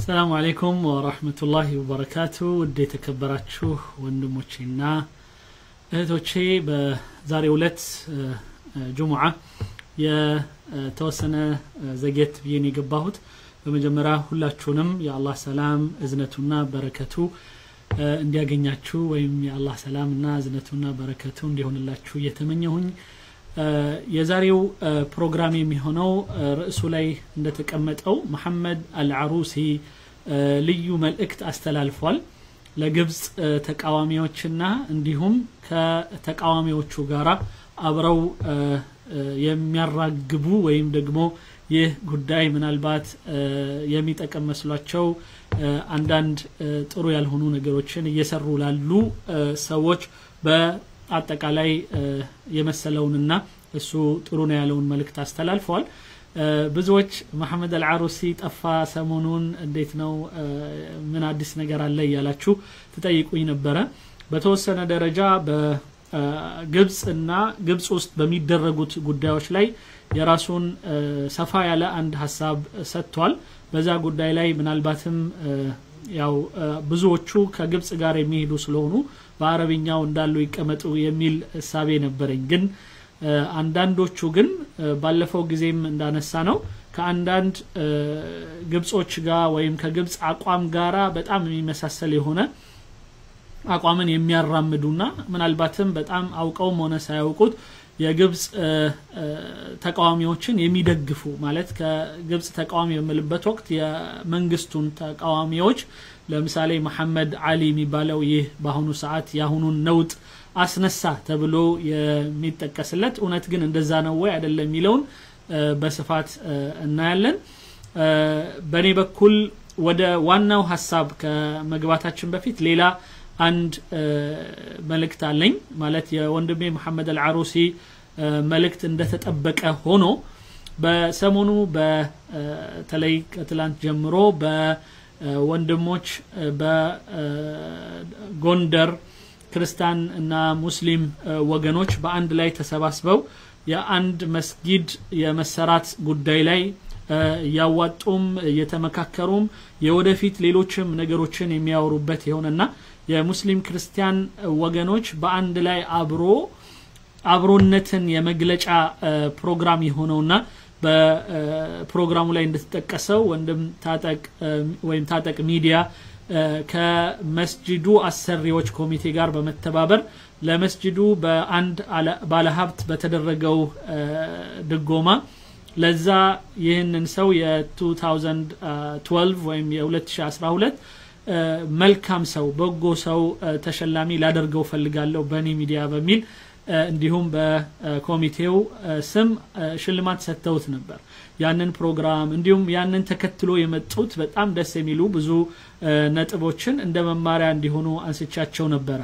ሰላሙ አሌይኩም ወራህመቱላሂ ወበረካቱ ውድ የተከበራችሁ ወንድሞቼና እህቶቼ በዛሬው ዕለት ጁሙዓ የተወሰነ ዘጌት ብዬን የገባሁት በመጀመሪያ ሁላችሁንም የአላህ ሰላም እዝነቱና በረከቱ እንዲያገኛችሁ ወይም የአላህ ሰላምና እዝነቱና በረከቱ እንዲሆንላችሁ እየተመኘሁኝ የዛሬው ፕሮግራም የሚሆነው ርዕሱ ላይ እንደተቀመጠው መሐመድ አልዓሩሲ ልዩ መልእክት አስተላልፏል ለግብፅ ተቃዋሚዎችና እንዲሁም ከተቃዋሚዎቹ ጋራ አብረው የሚያራግቡ ወይም ደግሞ ይህ ጉዳይ ምናልባት የሚጠቀም መስሏቸው አንዳንድ ጥሩ ያልሆኑ ነገሮችን እየሰሩ ላሉ ሰዎች በአጠቃላይ የመሰለውንና እሱ ጥሩ ነው ያለውን መልእክት አስተላልፈዋል ብዙዎች መሐመድ አልዓሩሲ ጠፋ ሰሞኑን እንዴት ነው ምን አዲስ ነገር አለ እያላችሁ ትጠይቁኝ ነበረ በተወሰነ ደረጃ በግብፅ እና ግብፅ ውስጥ በሚደረጉት ጉዳዮች ላይ የራሱን ሰፋ ያለ አንድ ሀሳብ ሰጥቷል በዛ ጉዳይ ላይ ምናልባትም ያው ብዙዎቹ ከግብፅ ጋር የሚሄዱ ስለሆኑ በአረብኛው እንዳሉ ይቀመጡ የሚል እሳቤ ነበረኝ ግን አንዳንዶቹ ግን ባለፈው ጊዜም እንዳነሳ ነው ከአንዳንድ ግብጾች ጋር ወይም ከግብፅ አቋም ጋራ በጣም የሚመሳሰል የሆነ አቋምን የሚያራምዱና ምናልባትም በጣም አውቀውም ሆነ ሳያውቁት የግብፅ ተቃዋሚዎችን የሚደግፉ ማለት ከግብፅ ተቃዋሚ በምልበት ወቅት የመንግስቱን ተቃዋሚዎች ለምሳሌ መሐመድ አሊ የሚባለው ይህ በአሁኑ ሰዓት የአሁኑን ነውጥ አስነሳ ተብሎ የሚጠቀስለት እውነት ግን እንደዛ ነው ወይ አይደለም የሚለውን በስፋት እናያለን በእኔ በኩል ወደ ዋናው ሀሳብ ከመግባታችን በፊት ሌላ አንድ መልእክት አለኝ ማለት የወንድሜ መሐመድ አልዓሩሲ መልእክት እንደተጠበቀ ሆኖ በሰሞኑ በተለይ ከትላንት ጀምሮ በወንድሞች በጎንደር ክርስቲያን እና ሙስሊም ወገኖች በአንድ ላይ ተሰባስበው የአንድ መስጊድ የመሰራት ጉዳይ ላይ እያዋጡም እየተመካከሩም የወደፊት ሌሎችም ነገሮችን የሚያወሩበት የሆነና የሙስሊም ክርስቲያን ወገኖች በአንድ ላይ አብሮ አብሮነትን የመግለጫ ፕሮግራም የሆነውና በፕሮግራሙ ላይ እንደተጠቀሰው ወንድም ታጠቅ ወይም ታጠቅ ሚዲያ ከመስጅዱ አሰሪዎች ኮሚቴ ጋር በመተባበር ለመስጅዱ በአንድ ባለሀብት በተደረገው ድጎማ ለዛ ይህንን ሰው የ2012 ወይም የ2012 መልካም ሰው በጎ ሰው ተሸላሚ ላደርገው ፈልጋለሁ በእኔ ሚዲያ በሚል እንዲሁም በኮሚቴው ስም ሽልማት ሰጥተውት ነበር ያንን ፕሮግራም እንዲሁም ያንን ተከትሎ የመጡት በጣም ደስ የሚሉ ብዙ ነጥቦችን እንደ መማሪያ እንዲሆኑ አንስቻቸው ነበረ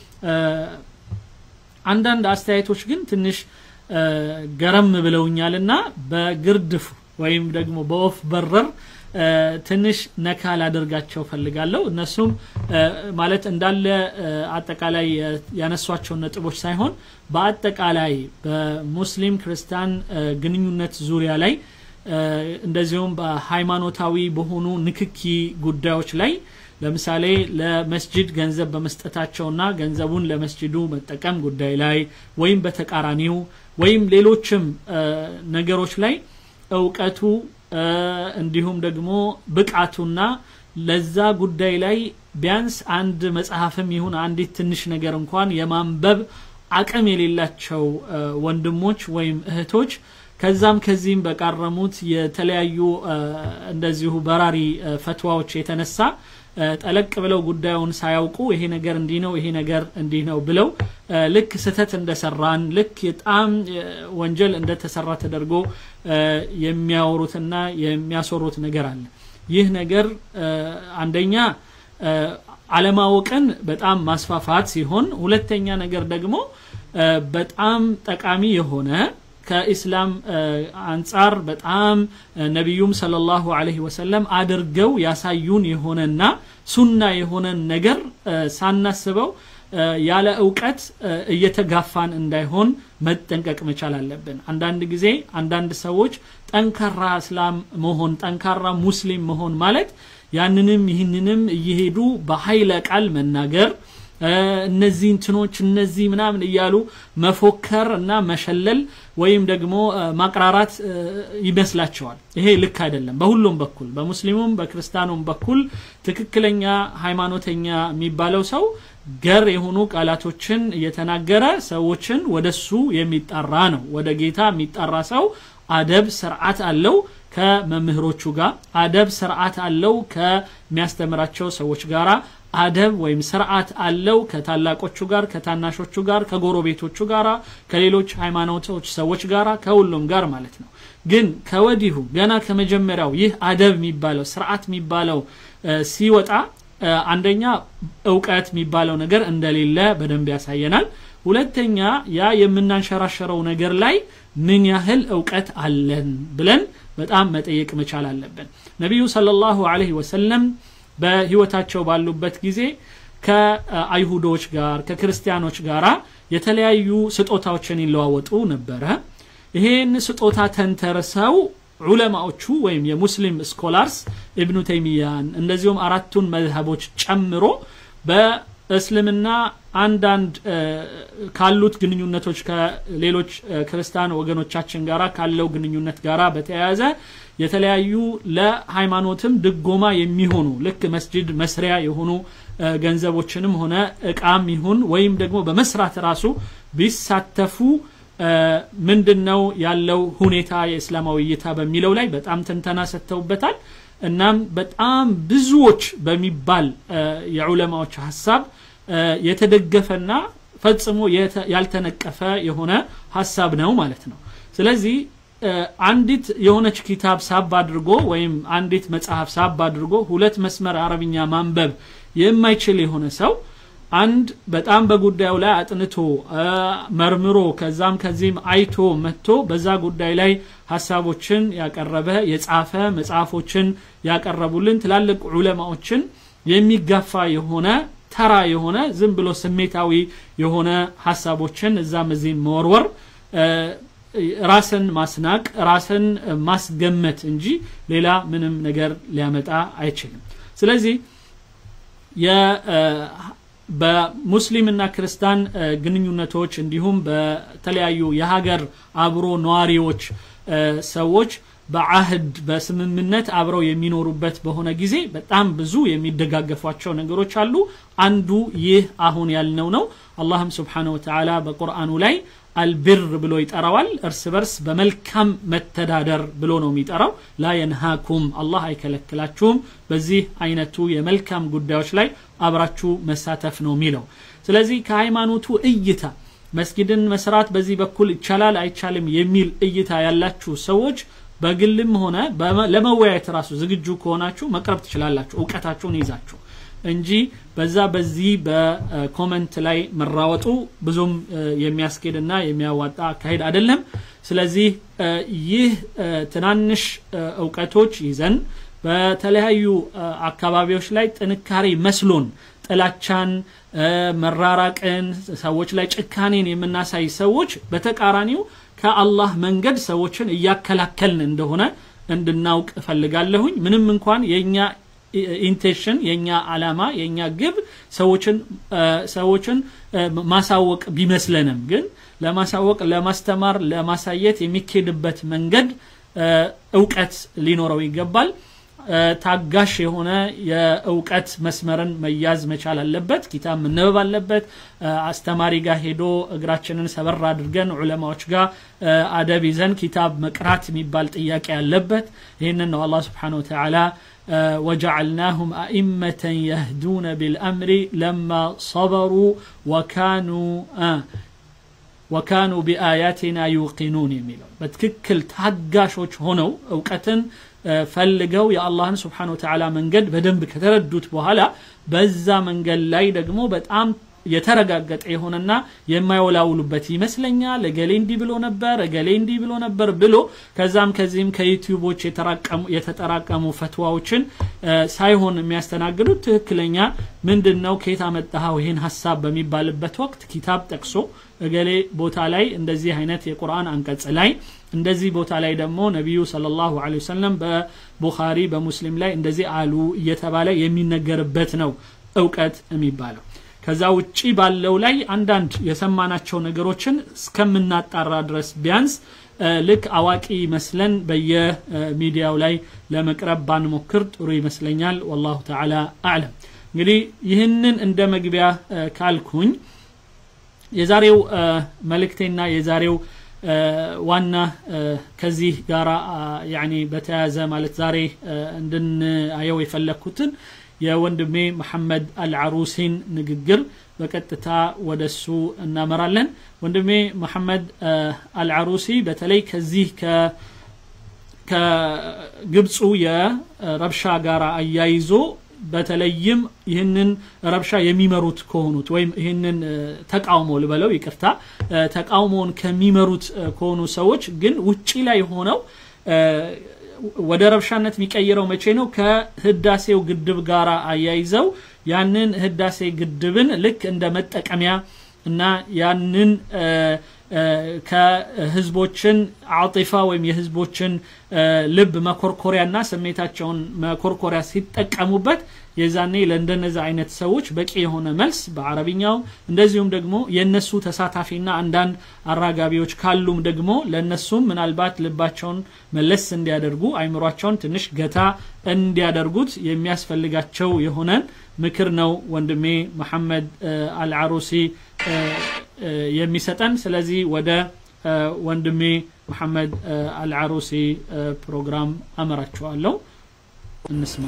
አንዳንድ አስተያየቶች ግን ትንሽ ገረም ብለውኛል እና በግርድፍ ወይም ደግሞ በወፍ በረር ትንሽ ነካ ላደርጋቸው ፈልጋለሁ እነሱም ማለት እንዳለ አጠቃላይ ያነሷቸውን ነጥቦች ሳይሆን በአጠቃላይ በሙስሊም ክርስቲያን ግንኙነት ዙሪያ ላይ እንደዚሁም በሃይማኖታዊ በሆኑ ንክኪ ጉዳዮች ላይ ለምሳሌ ለመስጅድ ገንዘብ በመስጠታቸውና ገንዘቡን ለመስጅዱ መጠቀም ጉዳይ ላይ ወይም በተቃራኒው ወይም ሌሎችም ነገሮች ላይ እውቀቱ እንዲሁም ደግሞ ብቃቱና ለዛ ጉዳይ ላይ ቢያንስ አንድ መጽሐፍም ይሁን አንዲት ትንሽ ነገር እንኳን የማንበብ አቅም የሌላቸው ወንድሞች ወይም እህቶች ከዛም ከዚህም በቃረሙት የተለያዩ እንደዚሁ በራሪ ፈትዋዎች የተነሳ ጠለቅ ብለው ጉዳዩን ሳያውቁ ይሄ ነገር እንዲህ ነው ይሄ ነገር እንዲህ ነው ብለው ልክ ስተት እንደሰራን ልክ በጣም ወንጀል እንደተሰራ ተደርጎ የሚያወሩትና የሚያሰሩት ነገር አለ ይህ ነገር አንደኛ አለማወቅን በጣም ማስፋፋት ሲሆን ሁለተኛ ነገር ደግሞ በጣም ጠቃሚ የሆነ ከኢስላም አንጻር በጣም ነቢዩም ሰለላሁ ዐለይሂ ወሰለም አድርገው ያሳዩን የሆነና ሱና የሆነን ነገር ሳናስበው ያለ እውቀት እየተጋፋን እንዳይሆን መጠንቀቅ መቻል አለብን አንዳንድ ጊዜ አንዳንድ ሰዎች ጠንካራ እስላም መሆን ጠንካራ ሙስሊም መሆን ማለት ያንንም ይህንንም እየሄዱ በኃይለ ቃል መናገር እነዚህ እንትኖች እነዚህ ምናምን እያሉ መፎከር እና መሸለል ወይም ደግሞ ማቅራራት ይመስላቸዋል ይሄ ልክ አይደለም በሁሉም በኩል በሙስሊሙም በክርስቲያኑም በኩል ትክክለኛ ሃይማኖተኛ የሚባለው ሰው ገር የሆኑ ቃላቶችን እየተናገረ ሰዎችን ወደሱ የሚጣራ ነው ወደ ጌታ የሚጣራ ሰው አደብ ስርዓት አለው ከመምህሮቹ ጋር አደብ ስርዓት አለው ከሚያስተምራቸው ሰዎች ጋራ አደብ ወይም ስርዓት አለው ከታላቆቹ ጋር ከታናሾቹ ጋር ከጎረቤቶቹ ጋራ ከሌሎች ሃይማኖቶች ሰዎች ጋራ ከሁሉም ጋር ማለት ነው ግን ከወዲሁ ገና ከመጀመሪያው ይህ አደብ የሚባለው ስርዓት የሚባለው ሲወጣ አንደኛ እውቀት የሚባለው ነገር እንደሌለ በደንብ ያሳየናል ሁለተኛ ያ የምናንሸራሸረው ነገር ላይ ምን ያህል እውቀት አለን ብለን በጣም መጠየቅ መቻል አለብን ነቢዩ ሰለላሁ ዐለይሂ ወሰለም በህይወታቸው ባሉበት ጊዜ ከአይሁዶች ጋር ከክርስቲያኖች ጋር የተለያዩ ስጦታዎችን ይለዋወጡ ነበረ ይሄን ስጦታ ተንተርሰው ዑለማዎቹ ወይም የሙስሊም ስኮላርስ ኢብኑ ተይሚያን እንደዚሁም አራቱን መዝሀቦች ጨምሮ በእስልምና አንዳንድ ካሉት ግንኙነቶች ከሌሎች ክርስቲያን ወገኖቻችን ጋራ ካለው ግንኙነት ጋራ በተያያዘ የተለያዩ ለሃይማኖትም ድጎማ የሚሆኑ ልክ መስጅድ መስሪያ የሆኑ ገንዘቦችንም ሆነ እቃም ይሁን ወይም ደግሞ በመስራት ራሱ ቢሳተፉ ምንድን ነው ያለው ሁኔታ የእስላማዊ እይታ በሚለው ላይ በጣም ትንተና ሰጥተውበታል እናም በጣም ብዙዎች በሚባል የዑለማዎች ሀሳብ የተደገፈና ፈጽሞ ያልተነቀፈ የሆነ ሀሳብ ነው ማለት ነው ስለዚህ አንዲት የሆነች ኪታብ ሳብ አድርጎ ወይም አንዲት መጽሐፍ ሳብ አድርጎ ሁለት መስመር አረብኛ ማንበብ የማይችል የሆነ ሰው አንድ በጣም በጉዳዩ ላይ አጥንቶ መርምሮ ከዛም ከዚህም አይቶ መጥቶ በዛ ጉዳይ ላይ ሀሳቦችን ያቀረበ የጻፈ መጽሐፎችን ያቀረቡልን ትላልቅ ዑለማዎችን የሚጋፋ የሆነ ተራ የሆነ ዝም ብሎ ስሜታዊ የሆነ ሀሳቦችን እዛም እዚህም መወርወር ራስን ማስናቅ ራስን ማስገመት እንጂ ሌላ ምንም ነገር ሊያመጣ አይችልም ስለዚህ በሙስሊምና ክርስቲያን ግንኙነቶች እንዲሁም በተለያዩ የሀገር አብሮ ነዋሪዎች ሰዎች በአህድ በስምምነት አብረው የሚኖሩበት በሆነ ጊዜ በጣም ብዙ የሚደጋገፏቸው ነገሮች አሉ አንዱ ይህ አሁን ያልነው ነው አላህም ስብሓን ወተላ በቁርአኑ ላይ አልብር ብሎ ይጠራዋል እርስ በርስ በመልካም መተዳደር ብሎ ነው የሚጠራው ላ የንሃኩም አላህ አይከለክላችሁም በዚህ አይነቱ የመልካም ጉዳዮች ላይ አብራችሁ መሳተፍ ነው የሚለው ስለዚህ ከሃይማኖቱ እይታ መስጊድን መስራት በዚህ በኩል ይቻላል አይቻልም የሚል እይታ ያላችሁ ሰዎች በግልም ሆነ ለመወያየት ራሱ ዝግጁ ከሆናችሁ መቅረብ ትችላላችሁ እውቀታችሁን ይዛችሁ እንጂ በዛ በዚህ በኮመንት ላይ መራወጡ ብዙም የሚያስኬድና የሚያዋጣ አካሄድ አይደለም ስለዚህ ይህ ትናንሽ እውቀቶች ይዘን በተለያዩ አካባቢዎች ላይ ጥንካሬ መስሎን ጥላቻን መራራቅን ሰዎች ላይ ጭካኔን የምናሳይ ሰዎች በተቃራኒው ከአላህ መንገድ ሰዎችን እያከላከልን እንደሆነ እንድናውቅ እፈልጋለሁኝ ምንም እንኳን የእኛ ኢንቴንሽን የኛ አላማ የኛ ግብ ሰዎችን ሰዎችን ማሳወቅ ቢመስለንም ግን ለማሳወቅ ለማስተማር ለማሳየት የሚኬድበት መንገድ እውቀት ሊኖረው ይገባል ታጋሽ የሆነ የእውቀት መስመርን መያዝ መቻል አለበት ኪታብ መነበብ አለበት አስተማሪ ጋር ሄዶ እግራችንን ሰበር አድርገን ዑለማዎች ጋር አደብ ይዘን ኪታብ መቅራት የሚባል ጥያቄ አለበት ይህንን ነው አላህ ስብሓን ወተላ وجعلناهم أئمة يهدون بالأمر لما صبروا وكانوا آه وكانوا بآياتنا يوقنون يميلون بتككل تهجاشوች ሆነው እውቀትን ፈልገው የአላህን ስብሓን ወተላ መንገድ በደንብ ከተረዱት በኋላ በዛ መንገድ ላይ ደግሞ በጣም የተረጋገጠ የሆነና የማይወላውሉበት ይመስለኛል። እገሌ እንዲህ ብሎ ነበር፣ እገሌ እንዲህ ብሎ ነበር ብሎ ከዛም ከዚህም ከዩቲዩቦች የተጠራቀሙ ፈትዋዎችን ሳይሆን የሚያስተናግዱት ትክክለኛ ምንድን ነው ከየት አመጣኸው ይህን ሀሳብ በሚባልበት ወቅት ኪታብ ጠቅሶ እገሌ ቦታ ላይ እንደዚህ አይነት የቁርአን አንቀጽ ላይ እንደዚህ ቦታ ላይ ደግሞ ነቢዩ ሰለላሁ ዐለይሂ ወሰለም በቡኻሪ በሙስሊም ላይ እንደዚህ አሉ እየተባለ የሚነገርበት ነው እውቀት የሚባለው። ከዛ ውጪ ባለው ላይ አንዳንድ የሰማናቸው ነገሮችን እስከምናጣራ ድረስ ቢያንስ ልክ አዋቂ መስለን በየሚዲያው ላይ ለመቅረብ ባንሞክር ጥሩ ይመስለኛል። ወላሁ ተዓላ አዕለም። እንግዲህ ይህንን እንደ መግቢያ ካልኩኝ የዛሬው መልእክቴና የዛሬው ዋና ከዚህ ጋራ ያኒ በተያያዘ ማለት ዛሬ እንድናየው የፈለግኩትን የወንድሜ መሐመድ አልዓሩሲን ንግግር በቀጥታ ወደሱ እናመራለን። ወንድሜ መሐመድ አልዓሩሲ በተለይ ከዚህ ከግብፁ የረብሻ ጋር አያይዞ በተለይም ይህንን ረብሻ የሚመሩት ከሆኑት ወይም ይህንን ተቃውሞ ልበለው ይቅርታ ተቃውሞውን ከሚመሩት ከሆኑ ሰዎች ግን ውጪ ላይ ሆነው ወደ ረብሻነት የሚቀይረው መቼ ነው? ከህዳሴው ግድብ ጋር አያይዘው ያንን ህዳሴ ግድብን ልክ እንደ መጠቀሚያ እና ያንን ከህዝቦችን አጢፋ ወይም የህዝቦችን ልብ መኮርኮሪያና ስሜታቸውን መኮርኮሪያ ሲጠቀሙበት የዛኔ ለእንደነዚ አይነት ሰዎች በቂ የሆነ መልስ በአረብኛው እንደዚሁም ደግሞ የእነሱ ተሳታፊና አንዳንድ አራጋቢዎች ካሉም ደግሞ ለእነሱም ምናልባት ልባቸውን መለስ እንዲያደርጉ አይምሯቸውን ትንሽ ገታ እንዲያደርጉት የሚያስፈልጋቸው የሆነን ምክር ነው ወንድሜ መሐመድ አልዓሩሲ የሚሰጠን። ስለዚህ ወደ ወንድሜ መሐመድ አልዓሩሲ ፕሮግራም አመራችኋለሁ። እንስማ።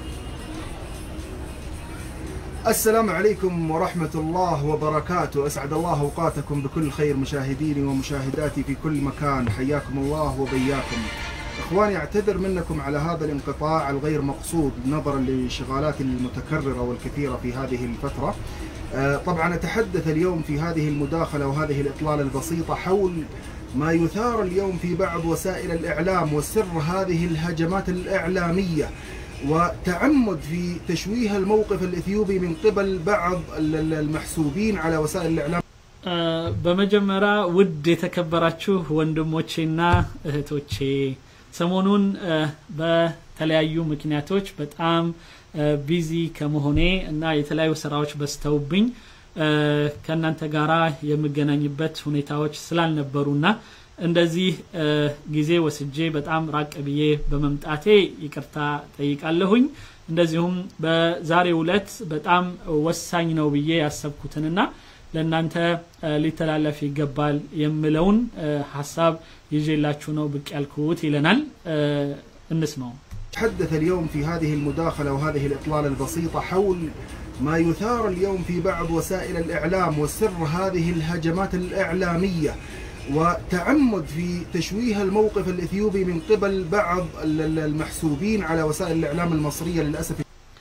السلام عليكم ورحمة الله وبركاته أسعد الله أوقاتكم بكل خير مشاهديني ومشاهداتي في كل مكان حياكم الله وبياكم إخواني أعتذر منكم على هذا الانقطاع الغير مقصود نظرا للانشغالات المتكررة والكثيرة في هذه الفترة طبعا أتحدث اليوم في هذه المداخلة وهذه الإطلالة البسيطة حول ما يثار اليوم في بعض وسائل الإعلام وسر هذه الهجمات الإعلامية وتعمد في تشويه الموقف الإثيوبي من قبل بعض المحسوبين على وسائل الإعلام በመጀመሪያ ውድ የተከበራችሁ ወንድሞቼና እህቶቼ ሰሞኑን በተለያዩ ምክንያቶች በጣም ቢዚ ከመሆኔ እና የተለያዩ ስራዎች በስተውብኝ ከእናንተ ጋራ የምገናኝበት ሁኔታዎች ስላልነበሩና እንደዚህ ጊዜ ወስጄ በጣም ራቅ ብዬ በመምጣቴ ይቅርታ ጠይቃለሁኝ። እንደዚሁም በዛሬው ዕለት በጣም ወሳኝ ነው ብዬ ያሰብኩትንና ለእናንተ ሊተላለፍ ይገባል የምለውን ሀሳብ ይዤላችሁ ነው ብቅ ያልኩት ይለናል። እንስማው። تحدث اليوم في هذه المداخلة وهذه الإطلالة البسيطة حول ما يثار اليوم في بعض وسائل الإعلام وسر هذه الهجمات الإعلامية وتعمد في تشويه الموقف الإثيوبي من قبل بعض المحسوبين على وسائل الإعلام المصرية للأسف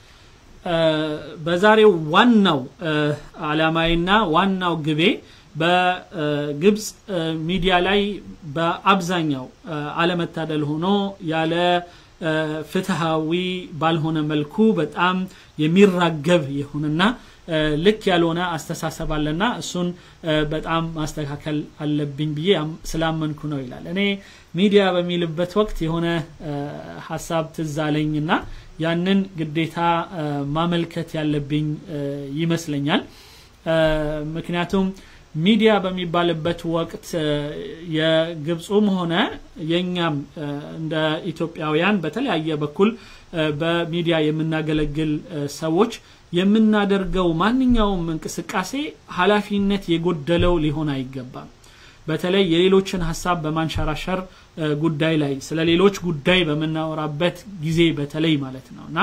በዛሬው ዋናው አላማይና ዋናው ግቤ በግብፅ ሚዲያ ላይ በአብዛኛው አለመታደል ሆኖ ያለ ፍትሃዊ ባልሆነ መልኩ በጣም የሚራገብ የሆነና ልክ ያልሆነ አስተሳሰብ አለና እሱን በጣም ማስተካከል አለብኝ ብዬ ስላመንኩ ነው ይላል። እኔ ሚዲያ በሚልበት ወቅት የሆነ ሀሳብ ትዝ አለኝና ያንን ግዴታ ማመልከት ያለብኝ ይመስለኛል። ምክንያቱም ሚዲያ በሚባልበት ወቅት የግብፁም ሆነ የእኛም እንደ ኢትዮጵያውያን በተለያየ በኩል በሚዲያ የምናገለግል ሰዎች የምናደርገው ማንኛውም እንቅስቃሴ ኃላፊነት የጎደለው ሊሆን አይገባም። በተለይ የሌሎችን ሀሳብ በማንሸራሸር ጉዳይ ላይ ስለ ሌሎች ጉዳይ በምናወራበት ጊዜ በተለይ ማለት ነው እና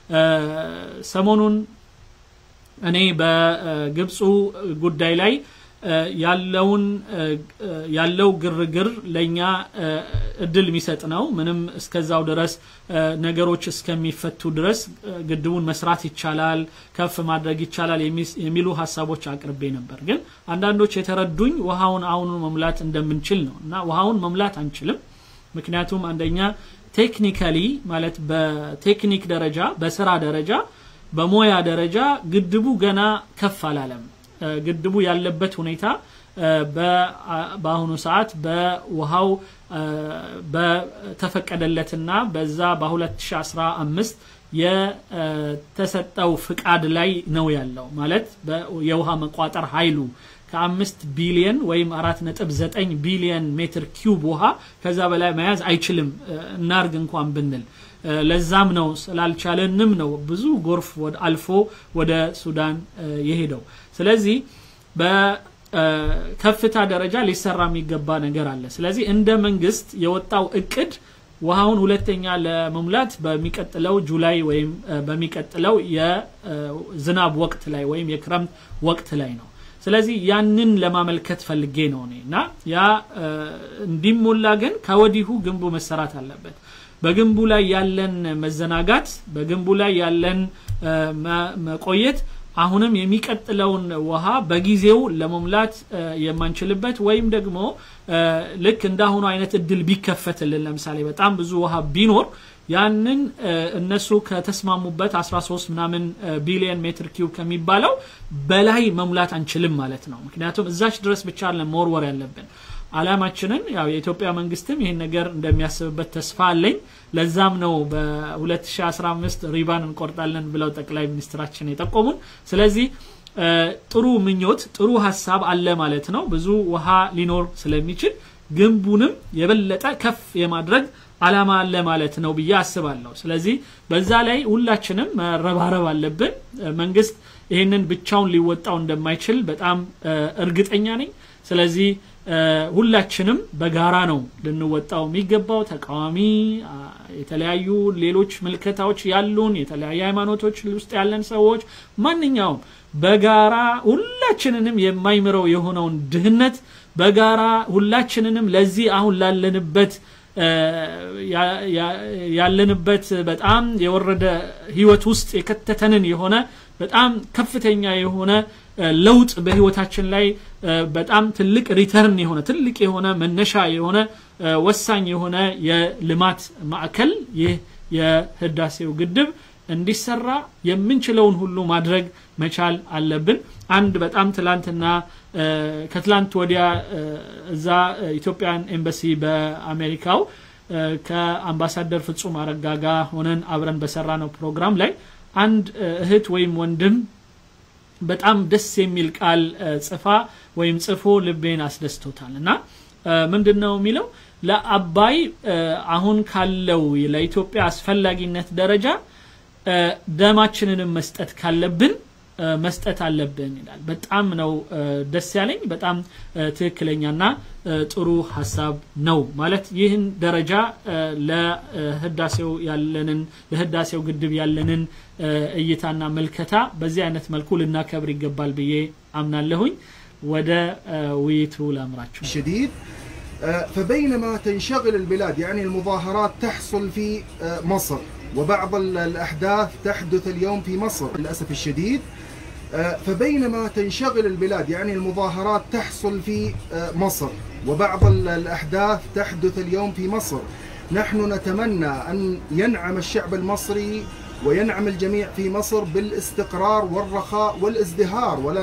ሰሞኑን እኔ በግብፁ ጉዳይ ላይ ያለውን ያለው ግርግር ለእኛ እድል የሚሰጥ ነው። ምንም እስከዛው ድረስ ነገሮች እስከሚፈቱ ድረስ ግድቡን መስራት ይቻላል፣ ከፍ ማድረግ ይቻላል የሚሉ ሀሳቦች አቅርቤ ነበር። ግን አንዳንዶች የተረዱኝ ውሃውን አሁኑ መሙላት እንደምንችል ነው እና ውሃውን መሙላት አንችልም። ምክንያቱም አንደኛ ቴክኒካሊ ማለት በቴክኒክ ደረጃ በስራ ደረጃ በሞያ ደረጃ ግድቡ ገና ከፍ አላለም። ግድቡ ያለበት ሁኔታ በአሁኑ ሰዓት በውሃው በተፈቀደለትና በዛ በ2015 የተሰጠው ፍቃድ ላይ ነው ያለው ማለት የውሃ መቋጠር ኃይሉ ከአምስት ቢሊየን ወይም አራት ነጥብ ዘጠኝ ቢሊየን ሜትር ኪዩብ ውሃ ከዛ በላይ መያዝ አይችልም እናርግ እንኳን ብንል ለዛም ነው ስላልቻለንም ነው ብዙ ጎርፍ አልፎ ወደ ሱዳን የሄደው ስለዚህ በከፍታ ደረጃ ሊሰራ የሚገባ ነገር አለ ስለዚህ እንደ መንግስት የወጣው እቅድ ውሃውን ሁለተኛ ለመሙላት በሚቀጥለው ጁላይ ወይም በሚቀጥለው የዝናብ ወቅት ላይ ወይም የክረምት ወቅት ላይ ነው ስለዚህ ያንን ለማመልከት ፈልጌ ነው እኔ እና ያ እንዲሞላ ግን ከወዲሁ ግንቡ መሰራት አለበት በግንቡ ላይ ያለን መዘናጋት በግንቡ ላይ ያለን መቆየት አሁንም የሚቀጥለውን ውሃ በጊዜው ለመሙላት የማንችልበት ወይም ደግሞ ልክ እንዳሁኑ አይነት እድል ቢከፈትልን ለምሳሌ በጣም ብዙ ውሃ ቢኖር ያንን እነሱ ከተስማሙበት 13 ምናምን ቢሊየን ሜትር ኪዩብ ከሚባለው በላይ መሙላት አንችልም ማለት ነው ምክንያቱም እዛች ድረስ ብቻ መወርወር ያለብን አላማችንን ያው የኢትዮጵያ መንግስትም ይህን ነገር እንደሚያስብበት ተስፋ አለኝ ለዛም ነው በ2015 ሪባን እንቆርጣለን ብለው ጠቅላይ ሚኒስትራችን የጠቆሙን ስለዚህ ጥሩ ምኞት ጥሩ ሀሳብ አለ ማለት ነው ብዙ ውሃ ሊኖር ስለሚችል ግንቡንም የበለጠ ከፍ የማድረግ አላማ አለ ማለት ነው ብዬ አስባለሁ ስለዚህ በዛ ላይ ሁላችንም መረባረብ አለብን መንግስት ይህንን ብቻውን ሊወጣው እንደማይችል በጣም እርግጠኛ ነኝ ስለዚህ ሁላችንም በጋራ ነው ልንወጣው የሚገባው ተቃዋሚ የተለያዩ ሌሎች ምልከታዎች ያሉን የተለያዩ ሃይማኖቶች ውስጥ ያለን ሰዎች ማንኛውም በጋራ ሁላችንንም የማይምረው የሆነውን ድህነት በጋራ ሁላችንንም ለዚህ አሁን ላለንበት ያለንበት በጣም የወረደ ህይወት ውስጥ የከተተንን የሆነ በጣም ከፍተኛ የሆነ ለውጥ በህይወታችን ላይ በጣም ትልቅ ሪተርን የሆነ ትልቅ የሆነ መነሻ የሆነ ወሳኝ የሆነ የልማት ማዕከል ይህ የህዳሴው ግድብ እንዲሰራ የምንችለውን ሁሉ ማድረግ መቻል አለብን አንድ በጣም ትላንትና ከትላንት ወዲያ እዛ ኢትዮጵያን ኤምባሲ በአሜሪካው ከአምባሳደር ፍጹም አረጋ ጋር ሆነን አብረን በሰራ ነው ፕሮግራም ላይ አንድ እህት ወይም ወንድም በጣም ደስ የሚል ቃል ጽፋ ወይም ጽፎ ልቤን አስደስቶታል እና ምንድን ነው የሚለው ለአባይ አሁን ካለው ለኢትዮጵያ አስፈላጊነት ደረጃ ደማችንንም መስጠት ካለብን መስጠት አለብን ይላል በጣም ነው ደስ ያለኝ በጣም ትክክለኛና ጥሩ ሀሳብ ነው ማለት ይህን ደረጃ ለህዳሴው ያለንን ለህዳሴው ግድብ ያለንን እይታና መልከታ በዚህ አይነት መልኩ ልናከብር ይገባል ብዬ አምናለሁኝ ወደ ውይይቱ ላምራችሁ شديد فبينما تنشغل البلاد يعني المظاهرات تحصل في مصر وبعض الأحداث تحدث اليوم في مصر للأسف الشديد فبينما تنشغل البلاد يعني المظاهرات تحصل في مصر وبعض الأحداث تحدث اليوم في مصر نحن نتمنى أن ينعم الشعب المصري وينعم الجميع في مصر بالاستقرار والرخاء والازدهار ولا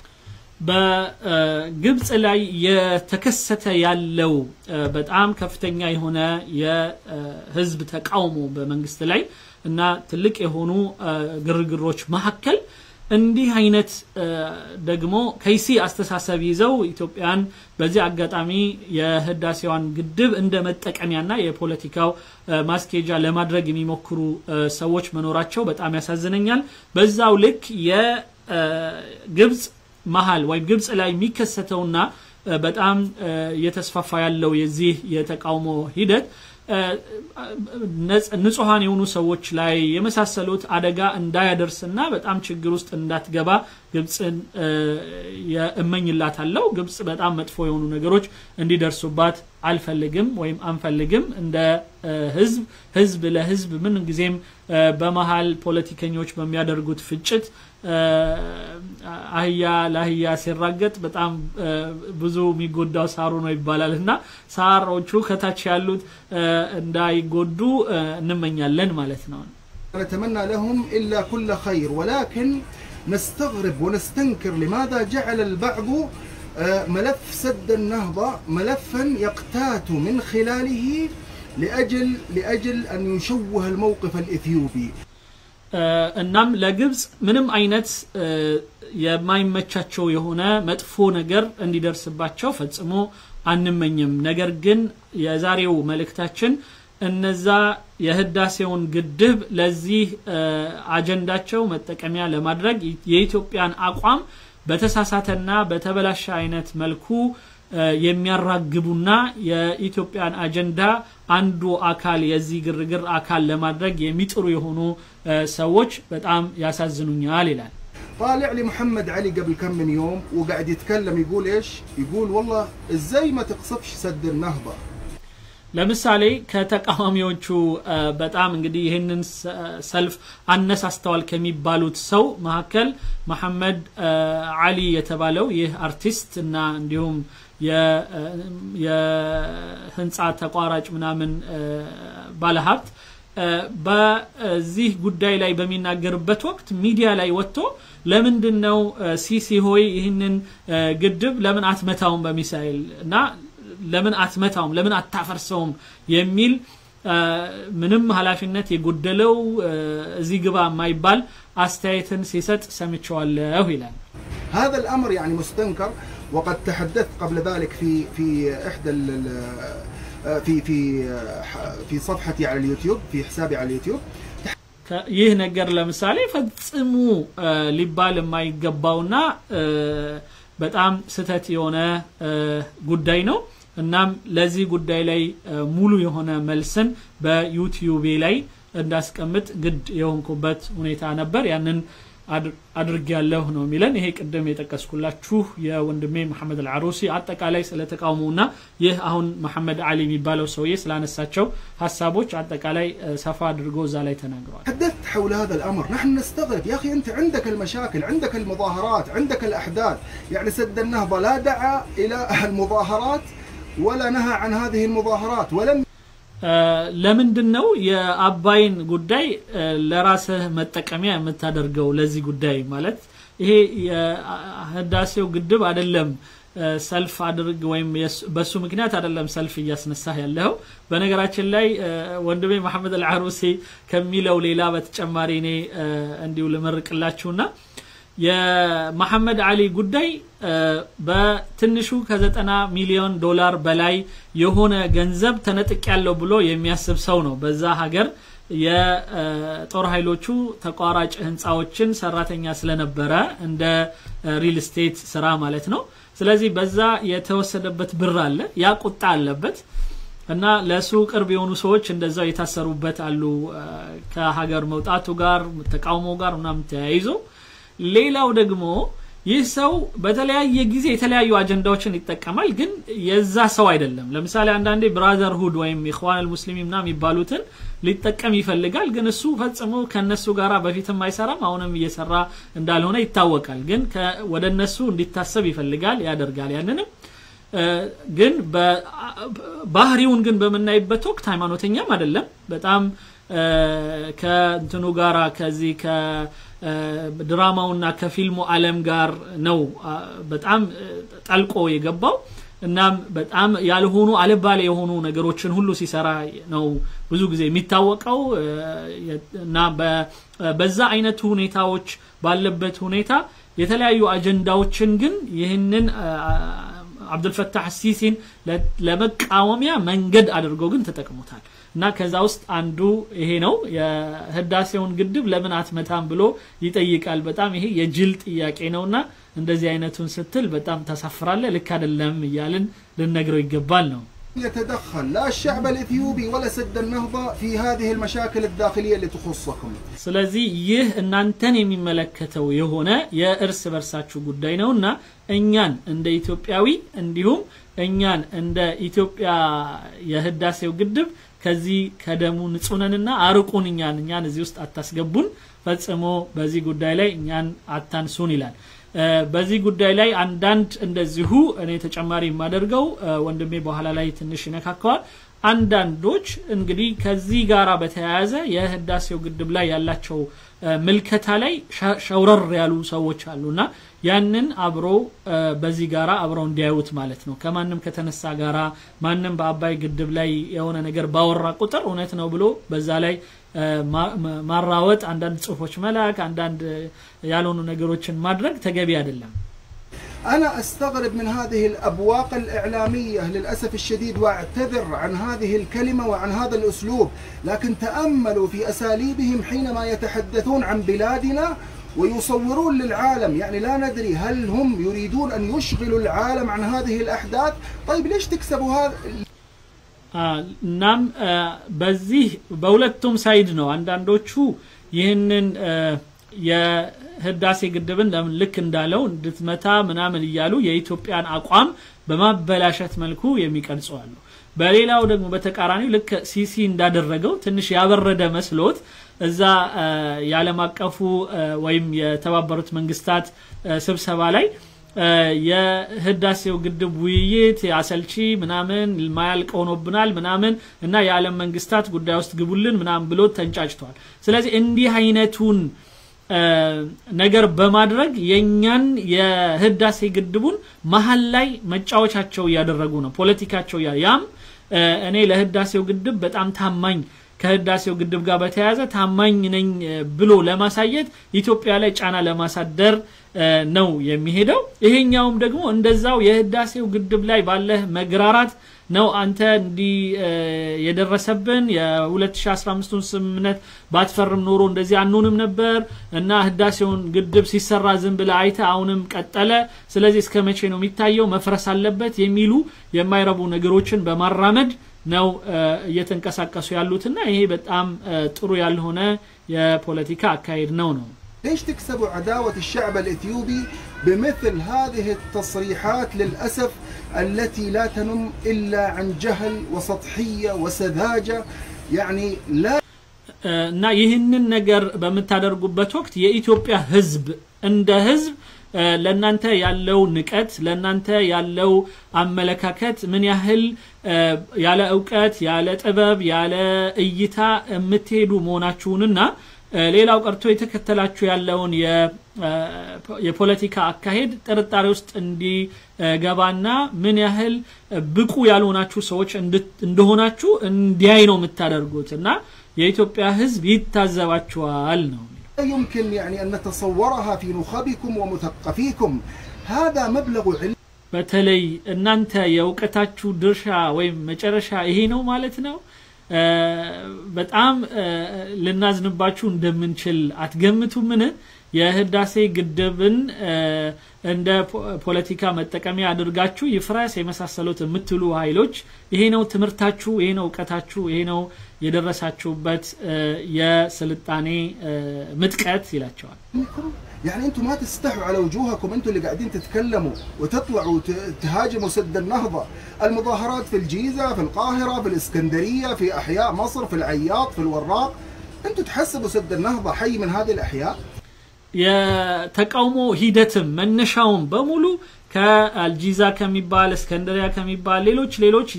በግብፅ ላይ የተከሰተ ያለው በጣም ከፍተኛ የሆነ የህዝብ ተቃውሞ በመንግስት ላይ እና ትልቅ የሆኑ ግርግሮች መካከል እንዲህ አይነት ደግሞ ከይሲ አስተሳሰብ ይዘው ኢትዮጵያን በዚህ አጋጣሚ የህዳሴዋን ግድብ እንደ መጠቀሚያና የፖለቲካው ማስኬጃ ለማድረግ የሚሞክሩ ሰዎች መኖራቸው በጣም ያሳዝነኛል በዛው ልክ የግብፅ መሀል ወይም ግብፅ ላይ የሚከሰተውና በጣም እየተስፋፋ ያለው የዚህ የተቃውሞ ሂደት ንጹሐን የሆኑ ሰዎች ላይ የመሳሰሉት አደጋ እንዳያደርስና በጣም ችግር ውስጥ እንዳትገባ ግብፅን እመኝላታለሁ። ግብፅ በጣም መጥፎ የሆኑ ነገሮች እንዲደርሱባት አልፈልግም ወይም አንፈልግም። እንደ ህዝብ ህዝብ ለህዝብ ምን ጊዜም በመሀል ፖለቲከኞች በሚያደርጉት ፍጭት አህያ ለአህያ ሲራገጥ በጣም ብዙ የሚጎዳው ሳሩ ነው ይባላል እና ሳሮቹ ከታች ያሉት እንዳይጎዱ እንመኛለን ማለት ነው። نتمنى لهم إلا كل خير ولكن نستغرب ونستنكر لماذا جعل البعض ملف سد النهضة ملفا يقتات من خلاله لأجل لأجل أن يشوه الموقف الإثيوبي እናም ለግብፅ ምንም አይነት የማይመቻቸው የሆነ መጥፎ ነገር እንዲደርስባቸው ፈጽሞ አንመኝም። ነገር ግን የዛሬው መልእክታችን እነዛ የህዳሴውን ግድብ ለዚህ አጀንዳቸው መጠቀሚያ ለማድረግ የኢትዮጵያን አቋም በተሳሳተና በተበላሸ አይነት መልኩ የሚያራግቡና የኢትዮጵያን አጀንዳ አንዱ አካል የዚህ ግርግር አካል ለማድረግ የሚጥሩ የሆኑ ሰዎች በጣም ያሳዝኑኛል ይላል። طالع لي محمد علي قبل كم من يوم وقاعد يتكلم يقول ايش؟ يقول والله ازاي ما تقصفش سد النهضه ለምሳሌ ከተቃዋሚዎቹ በጣም እንግዲህ ይህንን ሰልፍ አነሳስተዋል ከሚባሉት ሰው መካከል መሐመድ አሊ የተባለው ይህ አርቲስት እና እንዲሁም የህንፃ ተቋራጭ ምናምን ባለሀብት በዚህ ጉዳይ ላይ በሚናገርበት ወቅት ሚዲያ ላይ ወጥቶ ለምንድን ነው ሲሲ ሆይ ይህንን ግድብ ለምን አትመታውም በሚሳኤል እና ለምን አትመታውም ለምን አታፈርሰውም የሚል ምንም ኃላፊነት የጎደለው እዚህ ግባ የማይባል አስተያየትን ሲሰጥ ሰምቸዋለሁ ይላል هذا الامر يعني مستنكر وقد تحدثت قبل ذلك في في احدى في في في صفحتي على اليوتيوب في حسابي على اليوتيوب ይህ ነገር ለምሳሌ ፈጽሙ ሊባል የማይገባውና በጣም ስተት የሆነ ጉዳይ ነው እናም ለዚህ ጉዳይ ላይ ሙሉ የሆነ መልስን በዩቲዩቤ ላይ እንዳስቀምጥ ግድ የሆንኩበት ሁኔታ ነበር ያንን አድርግ ያለሁ ነው የሚለን ይሄ ቅድም የጠቀስኩላችሁ የወንድሜ መሐመድ አልዓሩሲ አጠቃላይ ስለ ተቃውሞና ይህ አሁን መሐመድ አሊ የሚባለው ሰውዬ ስላነሳቸው ሀሳቦች አጠቃላይ ሰፋ አድርጎ እዛ ላይ ተናግረዋል تحدثت حول هذا الامر نحن نستغرب يا اخي انت عندك المشاكل عندك المظاهرات عندك الاحداث يعني سد النهضه لا دعا الى المظاهرات ولا نهى عن هذه المظاهرات ولم ለምንድን ነው የአባይን ጉዳይ ለራስህ መጠቀሚያ የምታደርገው ለዚህ ጉዳይ ማለት ይሄ የህዳሴው ግድብ አይደለም ሰልፍ አድርግ ወይም በሱ ምክንያት አይደለም ሰልፍ እያስነሳህ ያለው በነገራችን ላይ ወንድሜ መሐመድ አልዓሩሲ ከሚለው ሌላ በተጨማሪ እኔ እንዲሁ ልመርቅላችሁና የመሐመድ አሊ ጉዳይ በትንሹ ከዘጠና ሚሊዮን ዶላር በላይ የሆነ ገንዘብ ተነጥቅ ያለው ብሎ የሚያስብ ሰው ነው በዛ ሀገር የጦር ኃይሎቹ ተቋራጭ ህንፃዎችን ሰራተኛ ስለነበረ እንደ ሪል ስቴት ስራ ማለት ነው ስለዚህ በዛ የተወሰደበት ብር አለ ያ ቁጣ አለበት እና ለሱ ቅርብ የሆኑ ሰዎች እንደዛው የታሰሩበት አሉ ከሀገር መውጣቱ ጋር ተቃውሞ ጋር ምናምን ተያይዞ ሌላው ደግሞ ይህ ሰው በተለያየ ጊዜ የተለያዩ አጀንዳዎችን ይጠቀማል ግን የዛ ሰው አይደለም ለምሳሌ አንዳንዴ ብራዘርሁድ ወይም ኢኽዋን አልሙስሊሚን ና የሚባሉትን ሊጠቀም ይፈልጋል ግን እሱ ፈጽሞ ከነሱ ጋር በፊትም አይሰራም አሁንም እየሰራ እንዳልሆነ ይታወቃል ግን ወደ እነሱ እንዲታሰብ ይፈልጋል ያደርጋል ያንንም ግን ባህሪውን ግን በምናይበት ወቅት ሃይማኖተኛም አይደለም በጣም ከእንትኑ ጋራ ከዚህ ከድራማውና ከፊልሙ አለም ጋር ነው በጣም ጠልቆ የገባው እናም በጣም ያልሆኑ አልባሌ የሆኑ ነገሮችን ሁሉ ሲሰራ ነው ብዙ ጊዜ የሚታወቀው እና በዛ አይነቱ ሁኔታዎች ባለበት ሁኔታ የተለያዩ አጀንዳዎችን ግን ይህንን አብዱልፈታህ ሲሲን ለመቃወሚያ መንገድ አድርገው ግን ተጠቅሞታል እና ከዛ ውስጥ አንዱ ይሄ ነው የህዳሴውን ግድብ ለምን አትመታም ብሎ ይጠይቃል በጣም ይሄ የጅል ጥያቄ ነውና እንደዚህ አይነቱን ስትል በጣም ታሳፍራለ ልክ አይደለም እያልን ልነግረው ይገባል ነው يتدخل لا الشعب الإثيوبي ولا سد النهضة في هذه المشاكل الداخلية اللي تخصكم ስለዚህ ይህ እናንተን የሚመለከተው የሆነ የእርስ በርሳችሁ ጉዳይ ነውና እኛን እንደ ኢትዮጵያዊ እንዲሁም እኛን እንደ ኢትዮጵያ የህዳሴው ግድብ ከዚህ ከደሙ ንጹነንና አርቁን እኛን እኛን እዚህ ውስጥ አታስገቡን ፈጽሞ በዚህ ጉዳይ ላይ እኛን አታንሱን ይላል በዚህ ጉዳይ ላይ አንዳንድ እንደዚሁ እኔ ተጨማሪ የማደርገው ወንድሜ በኋላ ላይ ትንሽ ይነካከዋል አንዳንዶች እንግዲህ ከዚህ ጋር በተያያዘ የህዳሴው ግድብ ላይ ያላቸው ምልከታ ላይ ሸውረር ያሉ ሰዎች አሉና ያንን አብሮ በዚህ ጋራ አብረው እንዲያዩት ማለት ነው ከማንም ከተነሳ ጋራ ማንም በአባይ ግድብ ላይ የሆነ ነገር ባወራ ቁጥር እውነት ነው ብሎ በዛ ላይ ማራወጥ አንዳንድ ጽሁፎች መላክ አንዳንድ ያልሆኑ ነገሮችን ማድረግ ተገቢ አይደለም أنا أستغرب من هذه الأبواق الإعلامية للأسف الشديد وأعتذر عن هذه الكلمة وعن هذا الأسلوب لكن تأملوا في أساليبهم حينما يتحدثون عن بلادنا ويصورون للعالم يعني لا ندري هل هم يريدون أن يشغلوا العالم عن هذه الأحداث طيب ليش تكسبوا هذا እናም በዚህ በሁለቱም ሳይድ ነው አንዳንዶቹ ይህንን የህዳሴ ግድብን ለምን ልክ እንዳለው እንድትመታ ምናምን እያሉ የኢትዮጵያን አቋም በማበላሸት መልኩ የሚቀርጹ አሉ በሌላው ደግሞ በተቃራኒው ልክ ሲሲ እንዳደረገው ትንሽ ያበረደ መስሎት እዛ የዓለም አቀፉ ወይም የተባበሩት መንግስታት ስብሰባ ላይ የህዳሴው ግድብ ውይይት አሰልቺ ምናምን ማያልቅ ሆኖብናል ምናምን እና የዓለም መንግስታት ጉዳይ ውስጥ ግቡልን ምናምን ብሎ ተንጫጭቷል ስለዚህ እንዲህ አይነቱን ነገር በማድረግ የእኛን የህዳሴ ግድቡን መሀል ላይ መጫወቻቸው እያደረጉ ነው ፖለቲካቸው ያም እኔ ለህዳሴው ግድብ በጣም ታማኝ ከህዳሴው ግድብ ጋር በተያያዘ ታማኝ ነኝ ብሎ ለማሳየት ኢትዮጵያ ላይ ጫና ለማሳደር ነው የሚሄደው ይሄኛውም ደግሞ እንደዛው የህዳሴው ግድብ ላይ ባለህ መግራራት ነው አንተ እንዲህ የደረሰብን የ2015ቱን ስምምነት ባትፈርም ኖሮ እንደዚህ አንሆንም ነበር እና ህዳሴውን ግድብ ሲሰራ ዝም ብለ አይተ አሁንም ቀጠለ ስለዚህ እስከ መቼ ነው የሚታየው መፍረስ አለበት የሚሉ የማይረቡ ነገሮችን በማራመድ ነው እየተንቀሳቀሱ ያሉትና ይሄ በጣም ጥሩ ያልሆነ የፖለቲካ አካሄድ ነው ነው ليش تكسبوا عداوة الشعب الإثيوبي بمثل هذه التصريحات للأسف التي لا تنم إلا عن جهل وسطحية وسذاجة يعني لا እና ይህንን ነገር በምታደርጉበት ወቅት የኢትዮጵያ ህዝብ እንደ ህዝብ ለእናንተ ያለው ንቀት ለእናንተ ያለው አመለካከት ምን ያህል ያለ እውቀት ያለ ጥበብ ያለ እይታ የምትሄዱ መሆናችሁንና ሌላው ቀርቶ የተከተላችሁ ያለውን የፖለቲካ አካሄድ ጥርጣሬ ውስጥ እንዲገባና ምን ያህል ብቁ ያልሆናችሁ ሰዎች እንደሆናችሁ እንዲያይ ነው የምታደርጉት እና የኢትዮጵያ ህዝብ ይታዘባችኋል ነው يمكن يعني أن نتصورها في نخبكم ومثقفيكم هذا مبلغ علم በተለይ እናንተ የእውቀታችሁ ድርሻ ወይም መጨረሻ ይሄ ነው ማለት ነው በጣም ልናዝንባችሁ እንደምንችል አትገምቱምን የህዳሴ ግድብን እንደ ፖለቲካ መጠቀሚያ አድርጋችሁ ይፍረስ የመሳሰሉት የምትሉ ኃይሎች ይሄ ነው ትምህርታችሁ ይሄ ነው እውቀታችሁ ይሄ ነው የደረሳችሁበት የስልጣኔ ምጥቀት ይላቸዋል يعني انتم ما تستحوا على وجوهكم انتم اللي قاعدين تتكلموا وتطلعوا تهاجموا سد النهضه، المظاهرات في الجيزه، في القاهره، في الاسكندريه، في احياء مصر، في العياط، في الوراق، انتم تحسبوا سد النهضه حي من هذه الاحياء؟ የተቃውሞ ሂደትም መነሻውን በሙሉ ከአልጂዛ ከሚባል እስከንደሪያ ከሚባል ሌሎች ሌሎች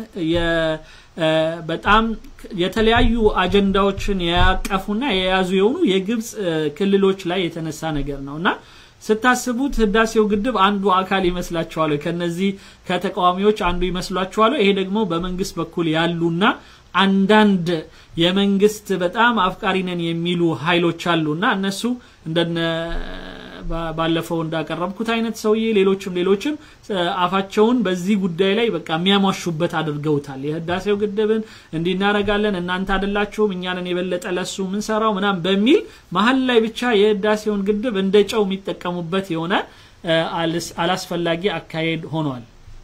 በጣም የተለያዩ አጀንዳዎችን ያቀፉና የያዙ የሆኑ የግብፅ ክልሎች ላይ የተነሳ ነገር ነው እና ስታስቡት ህዳሴው ግድብ አንዱ አካል ይመስላችኋል ከነዚህ ከተቃዋሚዎች አንዱ ይመስሏችኋል ይሄ ደግሞ በመንግስት በኩል ያሉና አንዳንድ የመንግስት በጣም አፍቃሪ ነን የሚሉ ኃይሎች አሉና እነሱ እንደነ ባለፈው እንዳቀረብኩት አይነት ሰውዬ ሌሎችም ሌሎችም አፋቸውን በዚህ ጉዳይ ላይ በቃ የሚያሟሹበት አድርገውታል የህዳሴው ግድብን እንዲህ እናረጋለን እናንተ አደላችሁም እኛንን የበለጠ ለሱ ምንሰራው ምናም በሚል መሀል ላይ ብቻ የህዳሴውን ግድብ እንደ ጨው የሚጠቀሙበት የሆነ አላስፈላጊ አካሄድ ሆኗል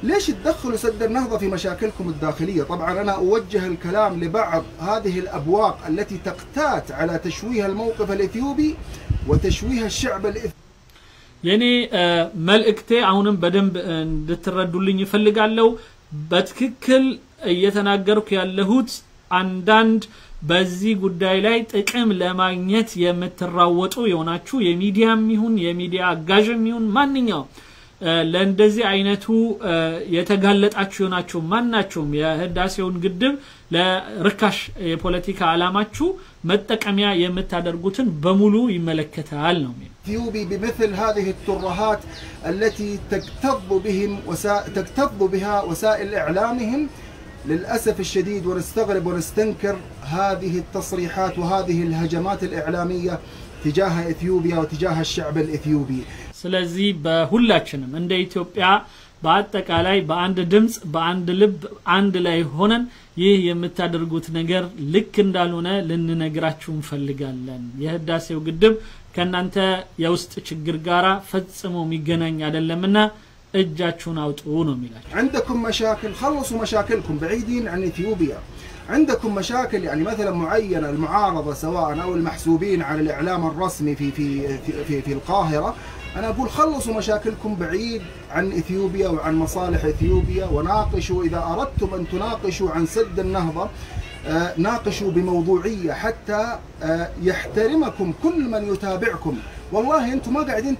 ليش تدخلوا سد النهضة في مشاكلكم الداخلية طبعا أنا أوجه الكلام لبعض هذه الأبواق التي تقتات على تشويه الموقف الإثيوبي وتشويه الشعب الإثيوبي የኔ መልእክቴ አሁንም በደንብ እንድትረዱልኝ ይፈልጋለሁ በትክክል እየተናገርኩ ያለሁት አንዳንድ በዚህ ጉዳይ ላይ ጥቅም ለማግኘት የምትራወጡ የሆናችሁ የሚዲያም ይሁን የሚዲያ አጋዥም ይሁን ማንኛውም ለእንደዚህ አይነቱ የተጋለጣችሁ የሆናችሁ ማናቸውም የህዳሴውን ግድብ ለርካሽ የፖለቲካ አላማችሁ መጠቀሚያ የምታደርጉትን በሙሉ ይመለከታል ነው الإثيوبي بمثل هذه الترهات التي تكتظ بهم وسا... تكتظ بها وسائل إعلامهم للأسف الشديد ونستغرب ونستنكر هذه التصريحات وهذه الهجمات الإعلامية تجاه إثيوبيا وتجاه الشعب الإثيوبي ስለዚህ በሁላችንም እንደ ኢትዮጵያ በአጠቃላይ በአንድ ድምፅ በአንድ ልብ አንድ ላይ ሆነን ይህ የምታደርጉት ነገር ልክ እንዳልሆነ ልንነግራችሁ እንፈልጋለን የህዳሴው ግድብ ከእናንተ የውስጥ ችግር ጋር ፈጽሞ የሚገናኝ አይደለምና እጃችሁን አውጡ ነው የሚላቸው عندكم مشاكل خلصوا مشاكلكم بعيدين عن إثيوبيا عندكم مشاكل يعني مثلا معينة المعارضة سواء أو المحسوبين على الإعلام الرسمي في في في, في, في القاهرة أنا أقول خلصوا مشاكلكم بعيد عن إثيوبيا وعن مصالح إثيوبيا وناقشوا إذا أردتم أن تناقشوا عن سد النهضة آه، ناقشوا بموضوعية حتى آه، يحترمكم كل من يتابعكم والله أنتم ما قاعدين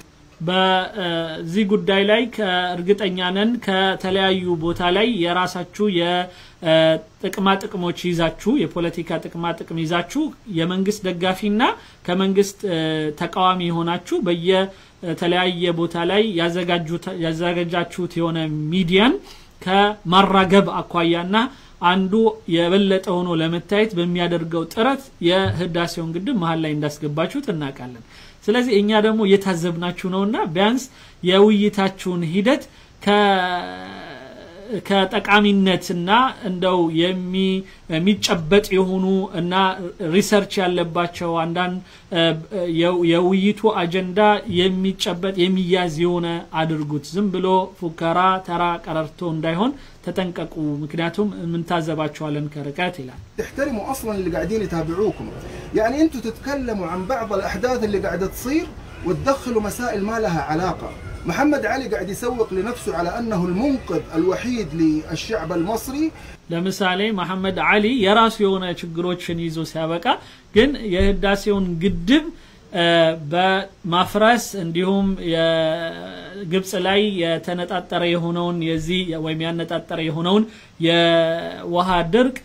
በዚህ ጉዳይ ላይ ከእርግጠኛ ነን ከተለያዩ ቦታ ላይ የራሳችሁ የጥቅማ ጥቅሞች ይዛችሁ የፖለቲካ ጥቅማ ጥቅም ይዛችሁ የመንግስት ደጋፊና ከመንግስት ተቃዋሚ የሆናችሁ በየተለያየ ቦታ ላይ ያዘጋጃችሁት የሆነ ሚዲያን ከማራገብ አኳያና አንዱ የበለጠ ሆኖ ለመታየት በሚያደርገው ጥረት የህዳሴውን ግድብ መሀል ላይ እንዳስገባችሁት እናውቃለን ስለዚህ እኛ ደግሞ እየታዘብናችሁ ነውና ቢያንስ የውይይታችሁን ሂደት ከጠቃሚነትና እንደው የሚጨበጥ የሆኑ እና ሪሰርች ያለባቸው አንዳንድ የውይይቱ አጀንዳ የሚጨበጥ የሚያዝ የሆነ አድርጉት ዝም ብሎ ፉከራ ተራ ቀረርቶ እንዳይሆን ተጠንቀቁ ምክንያቱም የምንታዘባቸዋለን ከርቀት ይላል تحترموا اصلا اللي قاعدين يتابعوكم يعني انتم تتكلموا عن بعض الاحداث اللي قاعده تصير وتدخلوا مسائل ما لها علاقه محمد علي قاعد يسوق لنفسه على انه المنقذ الوحيد للشعب المصري ለምሳሌ መሐመድ አሊ የራሱ የሆነ ችግሮችን ይዞ ሲያበቃ ግን የህዳሴውን ግድብ በማፍረስ እንዲሁም የግብጽ ላይ የተነጣጠረ የሆነውን የዚህ ወይም ያነጣጠረ የሆነውን የውሃ ድርቅ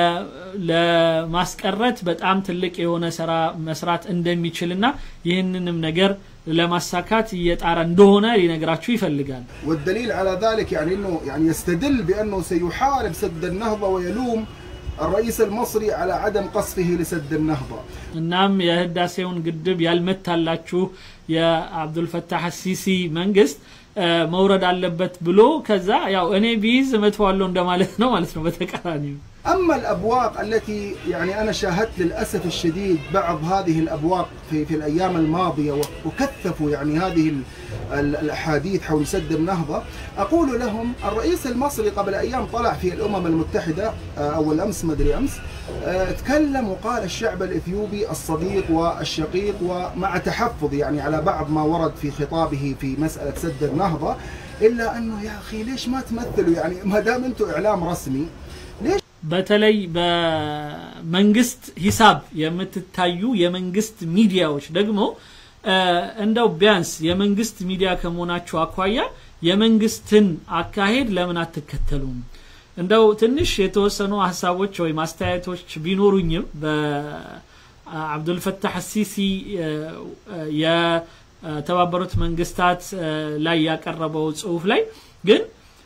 ለማስቀረት በጣም ትልቅ የሆነ ስራ መስራት እንደሚችልና ይህንንም ነገር ለማሳካት እየጣረ እንደሆነ ሊነግራችሁ ይፈልጋል والدليل على ذلك يعني انه يعني يستدل بانه سيحارب سد النهضه ويلوم الرئيس المصري على عدم قصفه لسد النهضه እናም የህዳሴውን ግድብ ያልመታላችሁ የአብዱልፈታህ ሲሲ መንግስት መውረድ አለበት ብሎ ከዛ ያው እኔ ቢይዝ እመትዋለሁ እንደማለት ነው ማለት ነው በተቃራኒው اما الابواق التي يعني انا شاهدت للاسف الشديد بعض هذه الابواق في في الايام الماضيه وكثفوا يعني هذه الاحاديث حول سد النهضه اقول لهم الرئيس المصري قبل ايام طلع في الامم المتحده او الامس ما ادري امس تكلم وقال الشعب الاثيوبي الصديق والشقيق ومع تحفظ يعني على بعض ما ورد في خطابه في مساله سد النهضه الا انه يا اخي ليش ما تمثلوا يعني ما دام انتم اعلام رسمي ليش በተለይ በመንግስት ሂሳብ የምትታዩ የመንግስት ሚዲያዎች ደግሞ እንደው ቢያንስ የመንግስት ሚዲያ ከመሆናችሁ አኳያ የመንግስትን አካሄድ ለምን አትከተሉም እንደው ትንሽ የተወሰኑ ሀሳቦች ወይም አስተያየቶች ቢኖሩኝም በአብዱልፈታህ ሲሲ የተባበሩት መንግስታት ላይ ያቀረበው ጽሁፍ ላይ ግን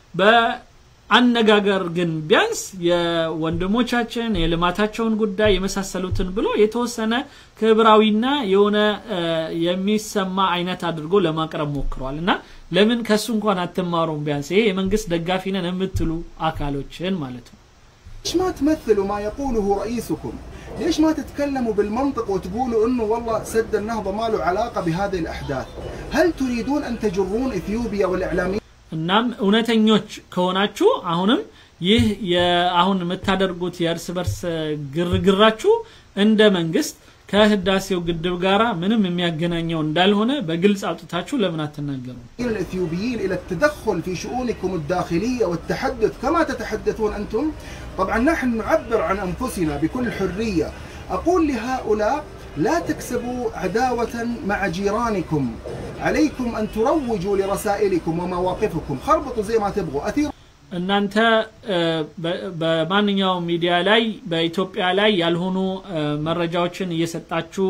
አነጋገር ግን ቢያንስ የወንድሞቻችን የልማታቸውን ጉዳይ የመሳሰሉትን ብሎ የተወሰነ ክብራዊና የሆነ የሚሰማ አይነት አድርጎ ለማቅረብ ሞክሯል እና ለምን ከሱ እንኳን አትማሩም ቢያንስ ይሄ የመንግስት ደጋፊ ነን የምትሉ አካሎችን ማለት ነው ليش ما تمثلوا ما يقوله رئيسكم ليش ما تتكلموا بالمنطق وتقولوا انه والله سد النهضه ما له علاقه بهذه الاحداث هل تريدون ان تجرون اثيوبيا والاعلاميين እናም እውነተኞች ከሆናችሁ አሁንም ይህ አሁን የምታደርጉት የእርስ በርስ ግርግራችሁ እንደ መንግስት ከህዳሴው ግድብ ጋራ ምንም የሚያገናኘው እንዳልሆነ በግልጽ አውጥታችሁ ለምን አትናገሩ? الإثيوبيين إلى التدخل في شؤونكم الداخلية والتحدث كما تتحدثون أنتم طبعا نحن نعبر عن أنفسنا بكل حرية أقول لهؤلاء لا تكسبوا عداوة مع جيرانكم عليكم أن تروجوا لرسائلكم ومواقفكم خربطوا زي ما تبغوا أثيروا እናንተ በማንኛውም ሚዲያ ላይ በኢትዮጵያ ላይ ያልሆኑ መረጃዎችን እየሰጣችሁ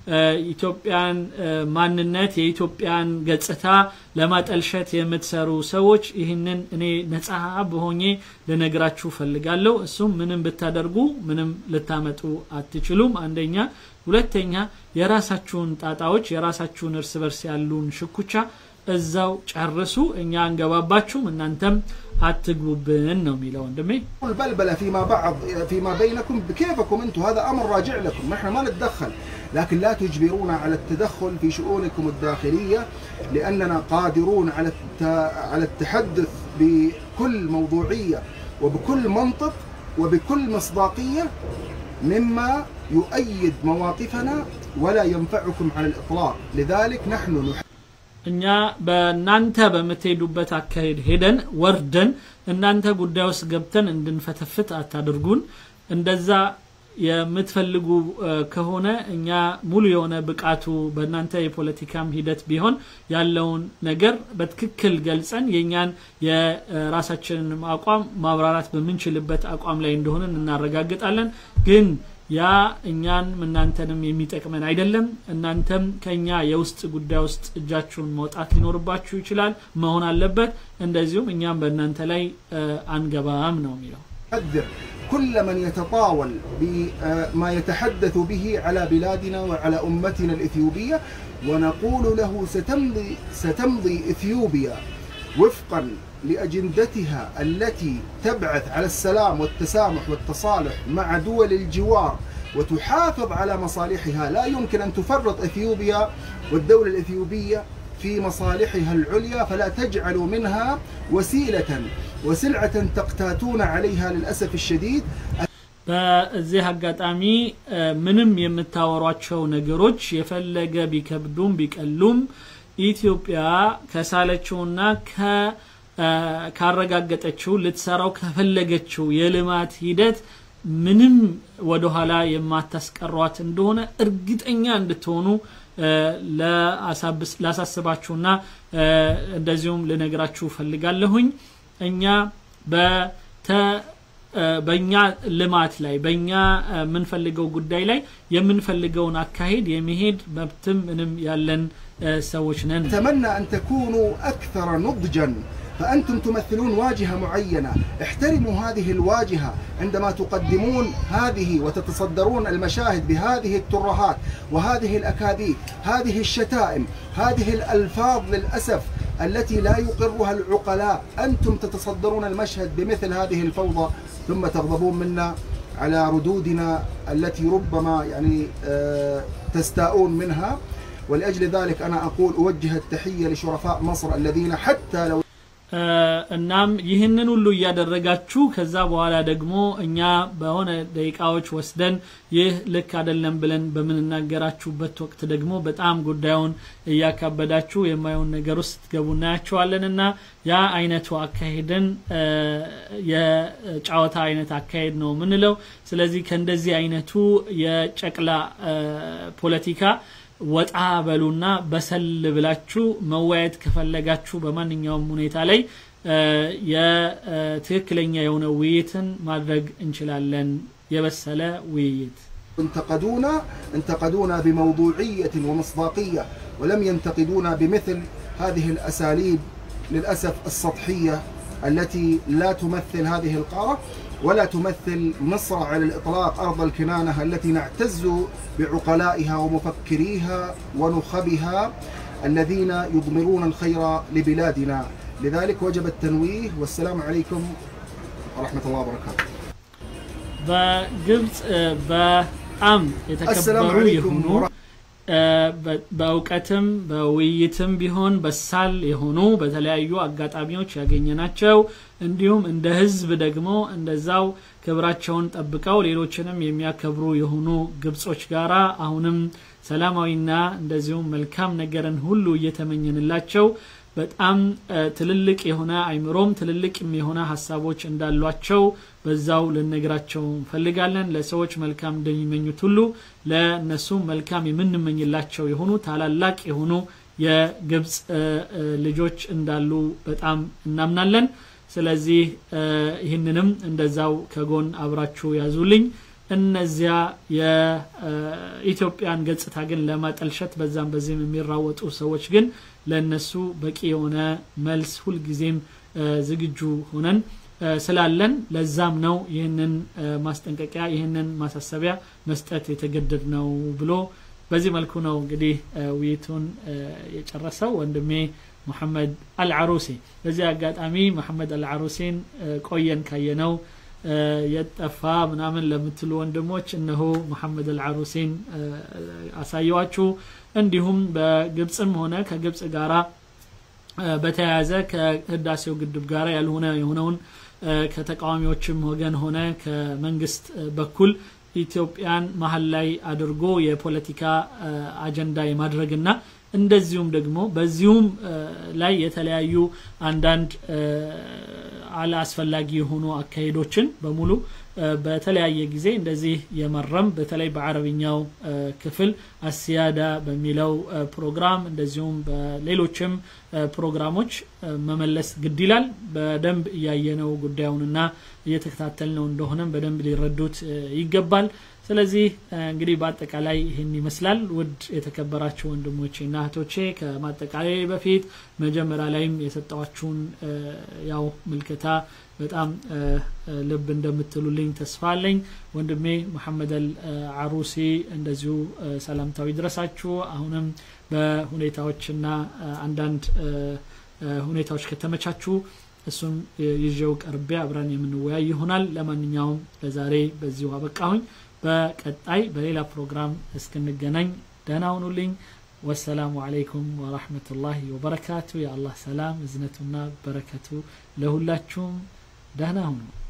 ኢትዮጵያን ማንነት የኢትዮጵያን ገጽታ ለማጠልሸት የምትሰሩ ሰዎች ይህንን እኔ ነጻ በሆኜ ልነግራችሁ ፈልጋለሁ። እሱም ምንም ብታደርጉ ምንም ልታመጡ አትችሉም። አንደኛ። ሁለተኛ የራሳችሁን ጣጣዎች የራሳችሁን እርስ በርስ ያሉን ሽኩቻ እዛው ጨርሱ። እኛ አንገባባችሁም፣ እናንተም አትግቡብን ነው የሚለው ወንድሜ። البلبلة فيما بعض فيما بينكم بكيفكم انتم هذا امر راجع لكم نحن ما نتدخل لكن لا تجبرونا على التدخل في شؤونكم الداخلية لاننا قادرون على على التحدث بكل موضوعية وبكل منطق وبكل مصداقية مما يؤيد مواقفنا ولا ينفعكم على الاطلاق لذلك نحن نحب እኛ በእናንተ በምትሄዱበት አካሄድ ሄደን ወርደን እናንተ ጉዳይ ውስጥ ገብተን እንድንፈተፍት አታድርጉን። እንደዛ የምትፈልጉ ከሆነ እኛ ሙሉ የሆነ ብቃቱ በእናንተ የፖለቲካም ሂደት ቢሆን ያለውን ነገር በትክክል ገልጸን የእኛን የራሳችንን አቋም ማብራራት በምንችልበት አቋም ላይ እንደሆንን እናረጋግጣለን ግን ያ እኛን እናንተንም የሚጠቅመን አይደለም። እናንተም ከኛ የውስጥ ጉዳይ ውስጥ እጃችሁን መውጣት ሊኖርባችሁ ይችላል፣ መሆን አለበት። እንደዚሁም እኛም በእናንተ ላይ አንገባም ነው የሚለው። نحذر كل من يتطاول بما يتحدث به على بلادنا وعلى أمتنا الإثيوبية ونقول له ستمضي, ستمضي إثيوبيا وفقا لأجندتها التي تبعث على السلام والتسامح والتصالح مع دول الجوار وتحافظ على مصالحها لا يمكن أن تفرط إثيوبيا والدولة الإثيوبية في مصالحها العليا فلا تجعلوا منها وسيلة وسلعة تقتاتون عليها للأسف الشديد በዚህ አጋጣሚ ምንም የምታወሯቸው ነገሮች የፈለገ ቢከብዱም ቢቀሉም ኢትዮጵያ ከሳለችውና ካረጋገጠችው ልትሰራው ከፈለገችው የልማት ሂደት ምንም ወደኋላ የማታስቀሯት እንደሆነ እርግጠኛ እንድትሆኑ ላሳስባችሁና እንደዚሁም ልነግራችሁ ፈልጋለሁኝ። እኛ በተ በእኛ ልማት ላይ በእኛ የምንፈልገው ጉዳይ ላይ የምንፈልገውን አካሄድ የመሄድ መብትም ምንም ያለን ሰዎች ነን። أتمنى أن تكونوا أكثر نضجا فأنتم تمثلون واجهة معينة احترموا هذه الواجهة عندما تقدمون هذه وتتصدرون المشاهد بهذه الترهات وهذه الأكاذيب هذه الشتائم هذه الألفاظ للأسف التي لا يقرها العقلاء أنتم تتصدرون المشهد بمثل هذه الفوضى ثم تغضبون منا على ردودنا التي ربما يعني تستاءون منها ولأجل ذلك أنا أقول أوجه التحية لشرفاء مصر الذين حتى لو እናም ይህንን ሁሉ እያደረጋችሁ ከዛ በኋላ ደግሞ እኛ በሆነ ደቂቃዎች ወስደን ይህ ልክ አይደለም ብለን በምንናገራችሁበት ወቅት ደግሞ በጣም ጉዳዩን እያካበዳችሁ የማየውን ነገር ውስጥ ትገቡ እናያቸዋለን እና ያ አይነቱ አካሄድን የጨዋታ አይነት አካሄድ ነው የምንለው። ስለዚህ ከእንደዚህ አይነቱ የጨቅላ ፖለቲካ ወጣ በሉና በሰል ብላችሁ መወያየት ከፈለጋችሁ በማንኛውም ሁኔታ ላይ የትክክለኛ የሆነ ውይይትን ማድረግ እንችላለን። የበሰለ ውይይት انتقدونا انتقدونا بموضوعية ومصداقية ولم ينتقدونا بمثل هذه الأساليب للأسف السطحية التي لا تمثل هذه القارة ولا تمثل مصر على الإطلاق أرض الكنانة التي نعتز بعقلائها ومفكريها ونخبها الذين يضمرون الخير لبلادنا لذلك وجب التنويه والسلام عليكم ورحمة الله وبركاته በግብፅ በጣም السلام የተከበሩ عليكم የሆኑ ورحمة በእውቀትም በውይይትም ቢሆን በሳል የሆኑ በተለያዩ አጋጣሚዎች ያገኘናቸው እንዲሁም እንደ ህዝብ ደግሞ እንደዛው ክብራቸውን ጠብቀው ሌሎችንም የሚያከብሩ የሆኑ ግብጾች ጋራ አሁንም ሰላማዊና እንደዚሁም መልካም ነገርን ሁሉ እየተመኘንላቸው በጣም ትልልቅ የሆነ አይምሮም ትልልቅ የሆነ ሀሳቦች እንዳሏቸው በዛው ልነግራቸው እንፈልጋለን ለሰዎች መልካም እንደሚመኙት ሁሉ ለእነሱ መልካም የምንመኝላቸው የሆኑ ታላላቅ የሆኑ የግብፅ ልጆች እንዳሉ በጣም እናምናለን ስለዚህ ይህንንም እንደዛው ከጎን አብራችሁ ያዙልኝ እነዚያ የኢትዮጵያን ገጽታ ግን ለማጠልሸት በዛም በዚህም የሚራወጡ ሰዎች ግን ለእነሱ በቂ የሆነ መልስ ሁልጊዜም ዝግጁ ሆነን ስላለን ለዛም ነው ይህንን ማስጠንቀቂያ ይህንን ማሳሰቢያ መስጠት የተገደድ ነው ብሎ በዚህ መልኩ ነው እንግዲህ ውይይቱን የጨረሰው ወንድሜ መሐመድ አልዓሩሲ በዚህ አጋጣሚ መሐመድ አልዓሩሲን ቆየን ካየነው የጠፋ ምናምን ለምትሉ ወንድሞች እነሆ መሐመድ አልዓሩሲን አሳየዋችሁ እንዲሁም በግብፅም ሆነ ከግብፅ ጋራ በተያያዘ ከህዳሴው ግድብ ጋር ያልሆነ የሆነውን ከተቃዋሚዎችም ወገን ሆነ ከመንግስት በኩል ኢትዮጵያን መሀል ላይ አድርጎ የፖለቲካ አጀንዳ የማድረግና እንደዚሁም ደግሞ በዚሁም ላይ የተለያዩ አንዳንድ አላስፈላጊ የሆኑ አካሄዶችን በሙሉ በተለያየ ጊዜ እንደዚህ የመረም በተለይ በአረብኛው ክፍል አሲያዳ በሚለው ፕሮግራም እንደዚሁም በሌሎችም ፕሮግራሞች መመለስ ግድ ይላል በደንብ እያየነው ጉዳዩንና እየተከታተልነው እንደሆነም በደንብ ሊረዱት ይገባል ስለዚህ እንግዲህ በአጠቃላይ ይህን ይመስላል ውድ የተከበራችሁ ወንድሞቼ እና እህቶቼ ከማጠቃላይ በፊት መጀመሪያ ላይም የሰጠዋችሁን ያው ምልክታ በጣም ልብ እንደምትሉልኝ ተስፋ አለኝ ወንድሜ መሐመድ አልዓሩሲ እንደዚሁ ሰላምታዊ ድረሳችሁ አሁንም በሁኔታዎችና አንዳንድ ሁኔታዎች ከተመቻችሁ እሱን ይዤው ቀርቤ አብረን የምንወያይ ይሆናል ለማንኛውም ለዛሬ በዚሁ አበቃሁኝ በቀጣይ በሌላ ፕሮግራም እስክንገናኝ ደህና ሁኑልኝ ወሰላሙ አለይኩም ወራህመቱላሂ ወበረካቱ የአላህ ሰላም እዝነቱና በረከቱ ለሁላችሁም ደህና ሁኑ